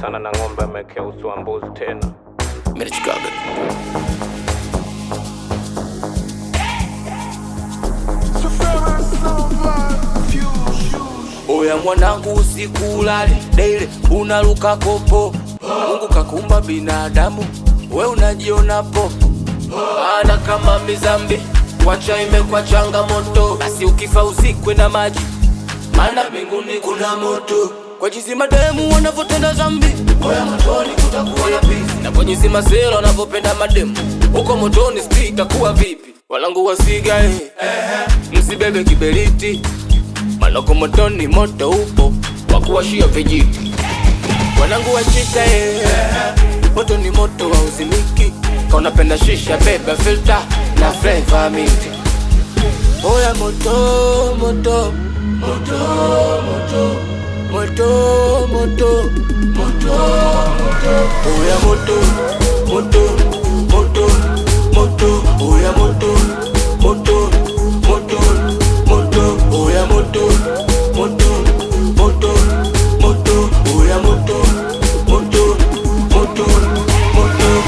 sana na ng'ombe amekea uso wa mbuzi tena. Merichikaga. Oya mwanangu usiku ulali daily unaruka kopo Mungu kakumba binadamu we unajiona popo ana kama mizambi wacha imekwa changamoto basi ukifa uzikwe na maji maana mbinguni kuna moto kwa jinsi mademu wanavyotenda zambi oya motoni kutakuwa na pisi na kwa jinsi masela wanavyopenda mademu huko motoni sti itakuwa vipi walangu wasiga eh. msibebe kiberiti manoko motoni moto upo wakuwashia vijiti wanangu wachita eh. moto ni moto wa uzimiki kaunapenda shisha beba filter na flavor minti oya moto moto moto moto moto moto moto moto oya moto moto moto moto oya moto moto moto moto oya moto moto moto moto oya moto moto moto moto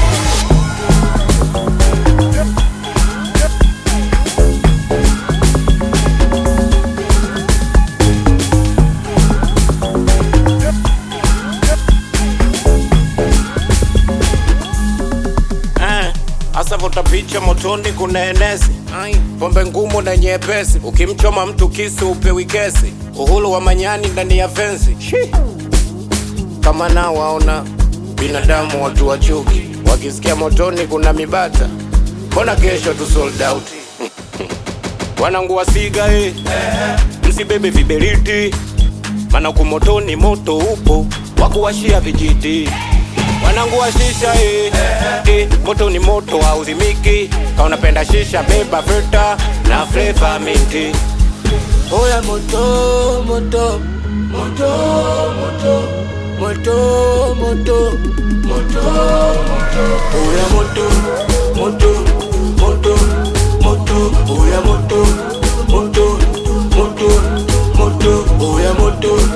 Eh, Asa vuta picha motoni kuna enesi pombe ngumu na nyepesi ukimchoma mtu kisu upewi kesi uhuru wa manyani ndani ya fensi Shi. kama nao waona binadamu watu wa chuki wakisikia motoni kuna mibata mbona kesho tu sold out wanangu wasiga eh. msibebe viberiti mana kumotoni moto upo wakuwashia vijiti wanangu wa shisha eh, eh, moto ni moto hauzimiki kaunapenda shisha beba filter na flavor minti Oya moto moto moto moto moto moto moto moto Oya moto moto moto moto Oya moto moto moto moto Oya moto